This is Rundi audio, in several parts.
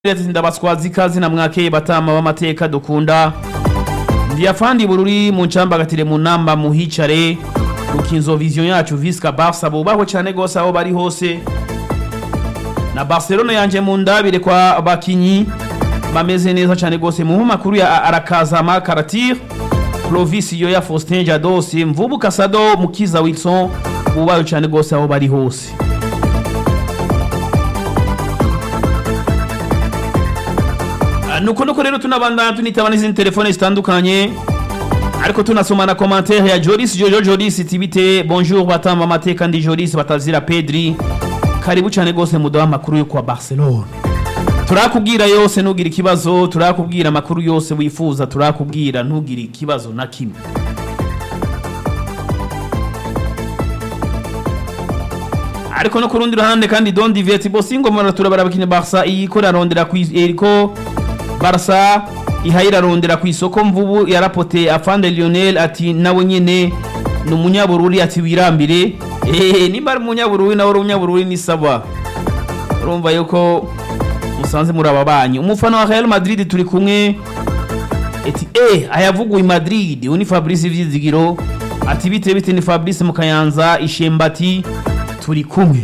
ndabaswazi ikazi na mwakeye batama b'amateka dukunda ndiyafandi bururi mu ncambagatire mu namba muhicare rukinzo vision yacu visca barca bubahwe cyane gose aho bari hose na barcelona yanje mu ndabire kwa bakinyi bameze neza cyane gose mu makuru ya arakazama karatir Clovis Yoya Faustin Jadosi Mvubu Kasado Mukiza Wilson bubahwe cyane gose aho bari hose nuko nuko rero tunabandana tunitaba n'izindi telefone zitandukanye ariko tunasoma na commentaire ya Joris Jojo Joris tibite bonjour batamba amateka ndi Joris batazira Pedri karibu cyane gose mudaha amakuru yo kwa Barcelona turakubwira yose nugira ikibazo turakubwira amakuru yose wifuza turakubwira ntugira ikibazo na kimwe ariko no ku rundi ruhande kandi Don Divert Bosingo mara turabara abakinnyi Barca iyiko irarondera ku eriko Barca ihaye irarondera ku isoko mvubu yarapote afande Lionel ati nawe nyene ni umunyabururi ati wirambire eh nimba ari umunyabururi nawe uri umunyabururi ni sawa urumva yuko musanze muri aba banyi umufana wa Real Madrid turi kumwe eti eh ayavuguye Madrid uni Fabrice Vyizigiro ati bite bite ni Fabrice Mukayanza ishembati turi kumwe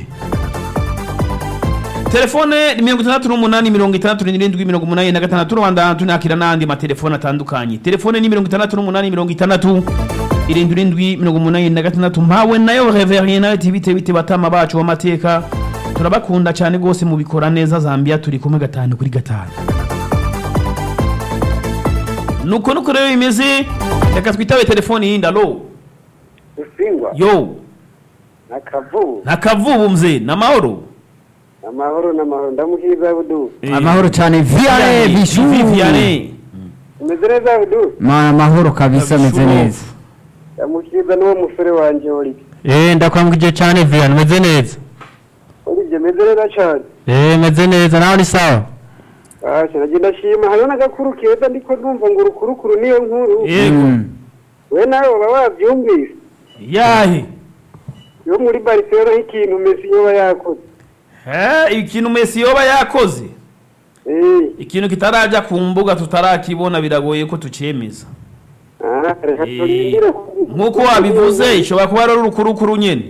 telefone ni mirongo itandatu n'umunani mirongo itandatu n'irindwi mirongo umunani na gatandatu rwanda tunakira n'andi matelefone atandukanye telefone ni mirongo itandatu n'umunani mirongo itandatu irindwi irindwi mirongo umunani na gatandatu mpawe nayo reverien nawe ati bite bite batama bacu b'amateka turabakunda cyane rwose mubikora neza zambia turi kumwe gatanu kuri gatanu nuko nuko rero bimeze reka twitabe telefone yindi alo Usingwa yo na Kavu nakavubu mzee na mahoro amahoro n'amahoro ndamukiza Abdu amahoro cyane viare bishu Viviane umeze neza Abdu Ma- amahoro kabisa ameze Bishu. neza ndamukiza n'uwo musore wanje Olivier Eh ndakwambukije cyane Vian meze neza Olivier meze neza cyane Eh meze neza nawe ni sawa Asha nagenda shima hariho n'agakuru keza ndiko ndumva ngo urukurukuru niyo nkuru yego Mm. we nawe waba wabyumvise yahe yo muri Barcelona nk'ikintu Messi yoba yakoze Eh, ikintu Messi yoba yakoze eh ikintu kitaraja ku mbuga tutarakibona biragoye ko tucemeza ah reka Eh, turindire nk'uko wabivuze ishobora kuba ari urukurukuru nyene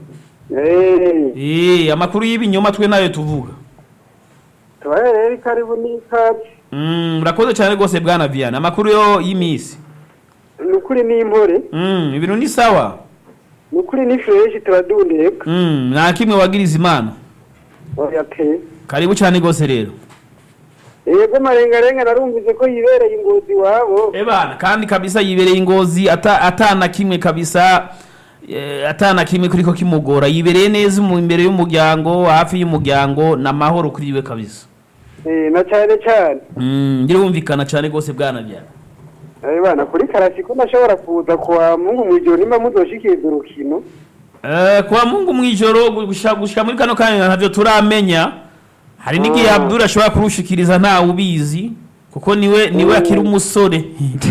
eh Eh, amakuru y'ibinyoma twe nayo tuvuga tubaye rero karibu n'ikazi Mm, urakoze cyane rwose bwana Viana amakuru yo y'imisi ni ukuri n'impore Mm, ibintu ni sawa ni ukuri ni fresh turadundeka Mm, nta kimwe wagiriza imana oya pe karibu cyane rwose rero yego marengarenga narumvise ko yibereye ingozi iwabo ebana kandi kabisa yibereye ingozi ata atana kimwe kabisa eh, atana kimwe kuriko kimugora yibereye neza mu imbere y'umuryango hafi y'umuryango na mahoro kuri we kabisa Eh, na cyane cyane mm, ndirumvikana cyane rwose bwana byana Eh, bana kuri karasiko ndashobora kuza kuwa mungu mwijoro nimba muzoshikiriza urukino eh, kwa mungu mwijoro gushika gushika muri kano kanya ntavyo turamenya hari n'igihe Ah. Abdul ashobora kurushikiriza ntawe ubizi kuko niwe niwe akiri umusore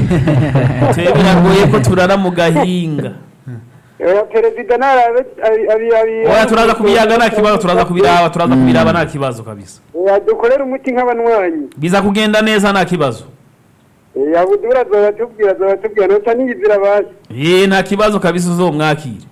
twe biragoye ko turara mu gahinga oya perezida narabe abi abi abi oya turaza kubiyaga nta kibazo turaza kubiraba turaza kubiraba nta kibazo kabisa oya dukorere umuti nk'abanywanyi biza kugenda neza nta kibazo eh abudura azobatubwira azobatubwira nota niyizira basi ye nta kibazo kabisa uzomwakire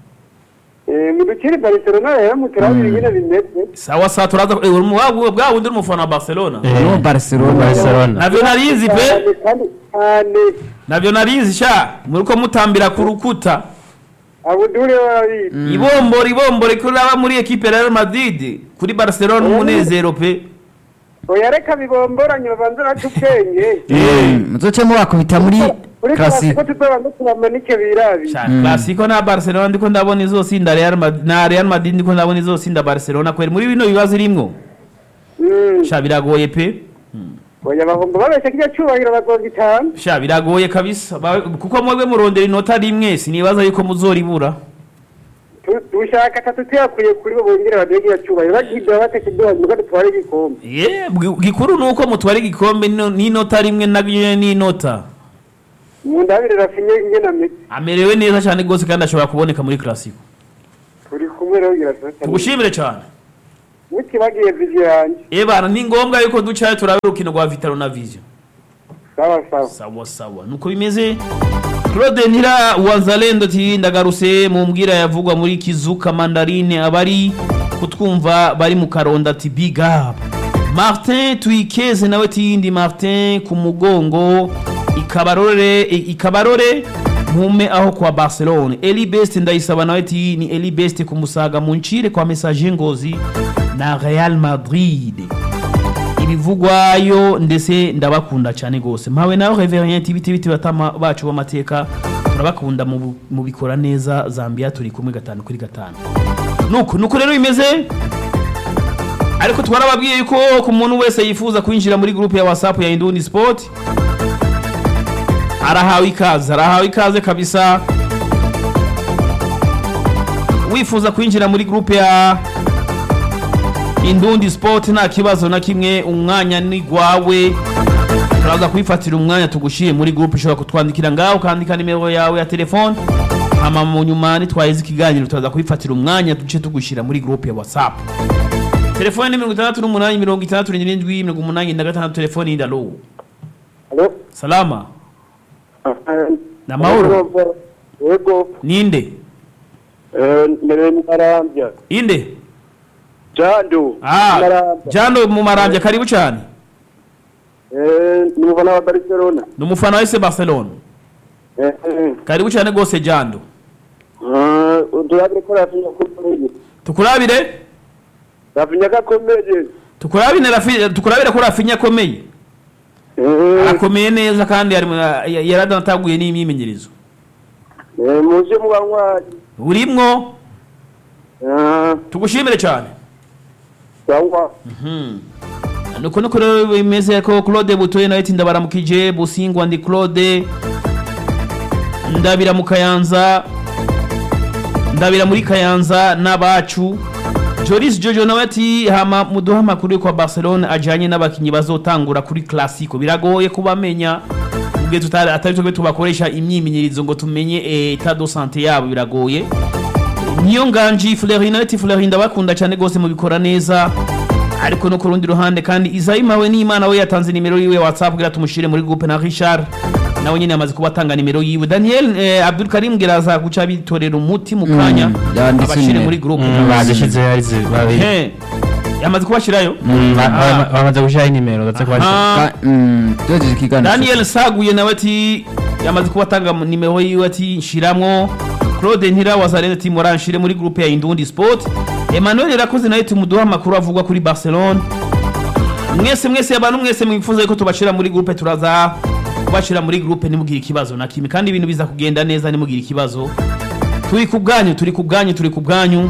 eh mudukiri Barcelona rero muturabira ingene bimeze sawa sawa turaza eh, uri mu- wa- bwa wundi uri umufana wa barcelona no barcelona Barcelona navyo narizi pe Cyane, kandi cyane navyo narizi sha muriko mutambira ku rukuta abudure wabizi ibombora ibombora ko uraba muri ekipe ya Real Madrid kuri Barcelona umunezero pe oya reka bibomboranye babanze baca ubwenge Mm, muzoce mubakubita muri kuri classic karasiko tuzobanza turamanike birabi Cyane Clasico na Barcelona ndiko ndabona izosinda Real Madrid na Real Madrid ndiko ndabona izosinda Barcelona kweli muri bino bibazo irimwo Mm. sha biragoye pe oya bahomba babeshya kirya cyubahiro bagonga itanu sha biragoye kabisa Ba- kuko mwebwe murondera inota rimwe sinibaza yuko muzoribura Tu- dushaka atatu tuyakuye kuri bo bongere baduhe kirya cyubahiro bagidora batekeduha nuko dutware igikombe ye bwi- gikuru nuko mutwara igikombe n'ino- n'inota rimwe naryo n'inota mu ndabire rafinye ingena miti amerewe neza cyane rwose kandi ashobora kuboneka muri Clasico turi kumwe rero gira turatanu tugushimire cyane mutibagiye viziyo yanjye ebana ni ngombwa yuko ducayo turabe urukino rwa vitaro na vision sawa sawa sawa sawa nuko bimeze claude ntira wazalendo ati ndagarutse mu mbwira yavugwa muri kizuka mandarine abari kutwumva bari mu karonda ati big up martin tuyikeze nawe tiyindi martin ku mugongo ikabarore ikabarore mpume aho kwa barcelone eli best ndayisaba nawe ti ni eli best ku musaga mu ncire kwa message ngozi na real madrid ibivugwayo ndetse ndabakunda cyane rwose mpawe nawe reverien ibiti biti batama bacu b'amateka turabakunda mu bu- mu bikora neza zambia turi kumwe gatanu kuri gatanu nuko nuko rero bimeze ariko twarababwiye yuko ku muntu wese yifuza kwinjira muri groupe ya whatsapp ya indundi sport arahawe ikaze arahawe ikaze kabisa wifuza kwinjira muri groupe ya indundi sport nta kibazo na kimwe umwanya ni gwawe turaza kwifatira umwanya tugushyire muri groupe ushobora kutwandikira ngaho ukandika nimero yawe ya telefone hama mu nyuma nitwaheze ikiganiro turaza kwifatira umwanya duce tugushyira muri groupe ya whatsapp telefone ni mirongo itandatu n'umunani mirongo itandatu n'irindwi mirongo umunani na gatandatu telefone y'indalo Alo? salama Ni amahoro? yego ninde Eh, mbere marambya inde jando ah marambya jano mu marambya karibu cyane Eh, ni umufana wa barcelona ni umufana wa ese barcelona Eh, eh. karibu cyane rwose jando Ah, turabire ko rafinya akomeye tukurabire rafinya ko akomeye tukurabire Rafi- tukurabire ko rafinya akomeye Eh, akomeye neza kandi yari mu- ya- yaradataguye n'imyimenyerezo eh, muje mu banywanyi urimwo Ah, tugushimire cyane sawa nuko nuko rero bimeze ko claude butoye nawe ati ndabaramukije busingwa ndi claude ndabira mu kayanza ndabira muri kayanza n'abacu joris jojo nawe ati hama muduha amakuru yo kwa barcelone ajyanye n'abakinnyi bazotangura kuri classico biragoye kubamenya ubwe tutari atari twe tubakoresha imyimenyerezo ngo tumenye etat de sante yabo biragoye niyo nganji Fleury nawe ati Fleury ndabakunda cyane rwose mubikora neza ariko no ku rundi ruhande kandi Izaima we n'Imana we yatanze nimero yiwe ya WhatsApp kugira tumushire muri groupe na Richard nawe nyine yamaze kuba atanga nimero yiwe Daniel eh, Abdul Karim geraza guca bitorera umuti mu kanya Mm, yanditse abashire nimero. muri groupe badushize arize babiri He, yamaze kubashirayo Ba- Ah. ba- bamaze gushyiraho inimero ndetse ko Ah. Ka- mm, tugejeje ikiganiro Daniel Saguye nawe ati yamaze kuba atanga nimero yiwe ati nshiramwo Claude Ntira wazarene ati muranshire muri groupe ya Indundi Sport Emmanuel Rakoze nawe tumuduha amakuru avugwa kuri Barcelona mwese mwese abantu mwese mwifuza ko tubashira muri groupe turaza kubashira muri groupe nimugire ikibazo na kimwe kandi ibintu biza kugenda neza nimugire ikibazo turi ku bwanyu turi ku bwanyu turi ku bwanyu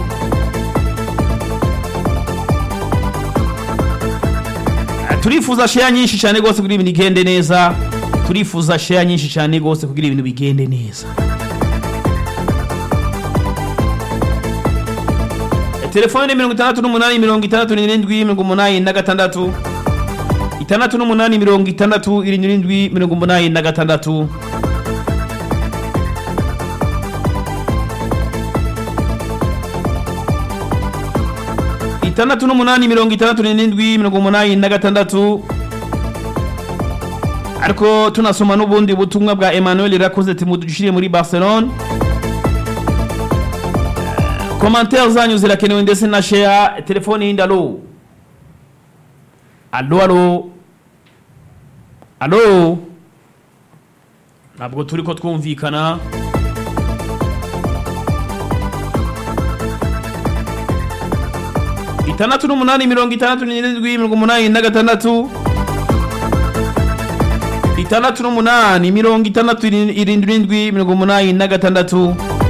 turifuza share nyinshi cyane rwose kugira ibintu bigende neza turifuza share nyinshi cyane rwose kugira ibintu bigende neza telefone ni mirongo itandatu n'umunani mirongo itandatu n'irindwi mirongo umunani na gatandatu itandatu n'umunani mirongo itandatu irindwi mirongo umunani na gatandatu itandatu n'umunani mirongo itandatu n'irindwi mirongo umunani na gatandatu ariko tunasoma n'ubundi butumwa bwa emmanuel rakoze ati mudushire muri barcelone komantere zanyu zirakenewe ndetse na share telefone yindi alo alo alo alo ntabwo turi ko twumvikana itandatu n'umunani mirongo itandatu n'irindwi mirongo umunani na gatandatu itandatu n'umunani mirongo itandatu irindwi mirongo umunani na gatandatu